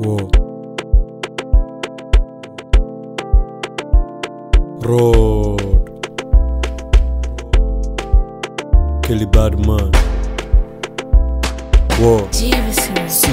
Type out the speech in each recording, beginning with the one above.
Whoa. Road. Kelly Badman. Whoa. Jameson. See,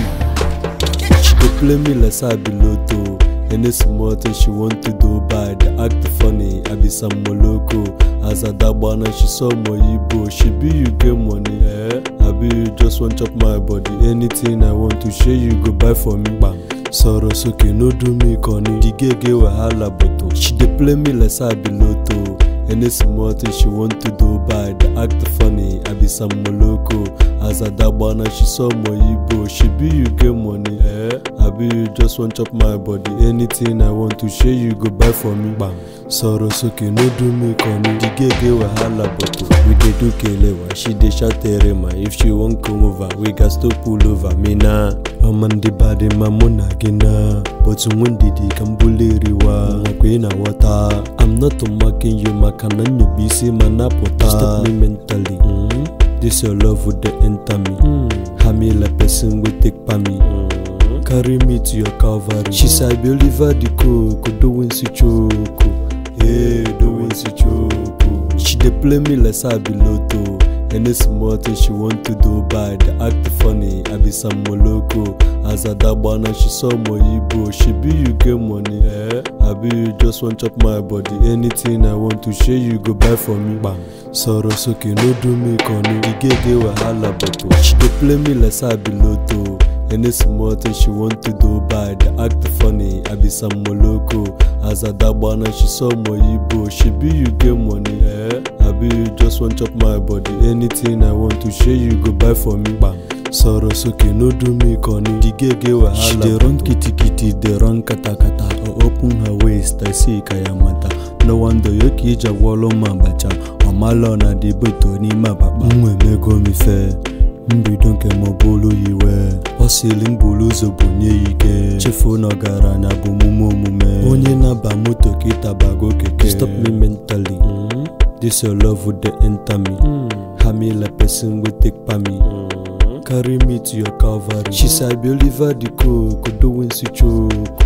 she dey play me like say I be lotto. Any small thing she want to do bad, act funny. I be some moloko. As a dagbana, she saw my Igbo. She be you get money, eh? I be you just want chop my body. Anything I want to share, you go buy for me. Bam. Sọ̀rọ̀ sókè no do me kọ́ni. The girl get wahala but oh, she dey play me like say I be lotto. Any small thing she want to do bad, act funny. I be some moloko. As a dagbana, she saw my Igbo. She be you get money, eh? I be you just want chop my body. Anything I want to share, you go buy for me. Bam. Sọ̀rọ̀ sókè no do me kọ́ni. The girl get wahala but oh, we dey do kelewa. She dey shout terema. If she wan come over, we gats to pull over. Me na. Ọma ndị bade ma mụ na gị na But nwe ndidi ka m buliriwa Nwakwa ị na-aghọta I'm not mocking you maka na nyobe isi ma napụta Stop me mentally mm? This your love would dey enter me mm. Hami like person wey take pa me mm. Carry me to your calvary She say I be Oliver the coco Doing si choco Hey, doing si choco She dey play me like say I be lotto Any small thing she want to do bad, act funny. I be some moloko. As a dagbana, she saw my Igbo. She be you get money, eh? I be you just want chop my body. Anything I want to share, you go buy for me. Bam. Sọ̀rọ̀ sókè no do me kọ́ni. The girl get wahala but oh, she dey play me like say I be lotto. Any small thing she want to do bad, act funny. I be some moloko. As a dagbana, she saw my Igbo. She be you get money, eh? I be you just want chop my body. Anything I want to share, you go buy for me. Bam. Sọ̀rọ̀ sókè no do me kọ́ni. The girl get wahala. She dey run kitikiti, dey run katakata. I open her waist, I see kayamata. No wonder yoke iji agwọlụ m abacha. Ọmalọ na dịbeto n'ime akpakpa. M emego m ife. mbido nke m ọbụlụ yiwe ọ sịrị m buru ụzọ bunye ya ike chefuo na ọgaranya bụ omume omume onye na-aba moto ka ịtabago keke stop me mentally mm? this your love would dey enter me mm. hami like person wey take pa me mm. carry me to your calvary she say i be oliver the coco doing si choco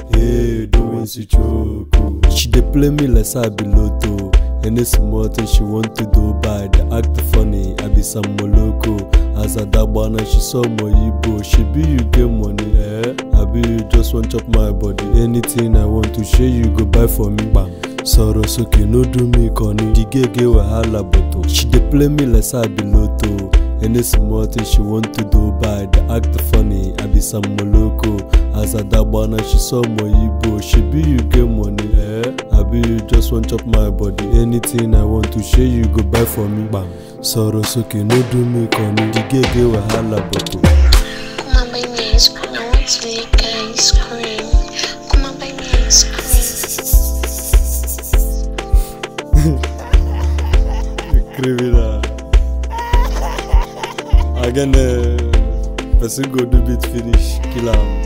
hey doing si choco she dey play me like say i be lotto Any small thing she want to do bad, act funny. I be some moloko. As a dagbana, she saw my Igbo. She be you get money, eh? I be you just want chop my body. Anything I want to share, you go buy for me. Bam. Sọ̀rọ̀ sókè no do me kọ́ni. The girl get wahala but oh, she dey play me like say I be lotto. Any small thing she want to do bad, act funny. I be some moloko. As a dagbana, she saw my Igbo. She be you get money, eh? I be you just want chop my body. Anything I want to share, you go buy for me. Bam. Sọ̀rọ̀ sókè no do me kọ́ni. The girl get wahala but oh. Come on, buy me ice cream. I want to lick ice cream. Come on, buy me ice cream. criminal. Again, uh, person go do bit finish, kill am.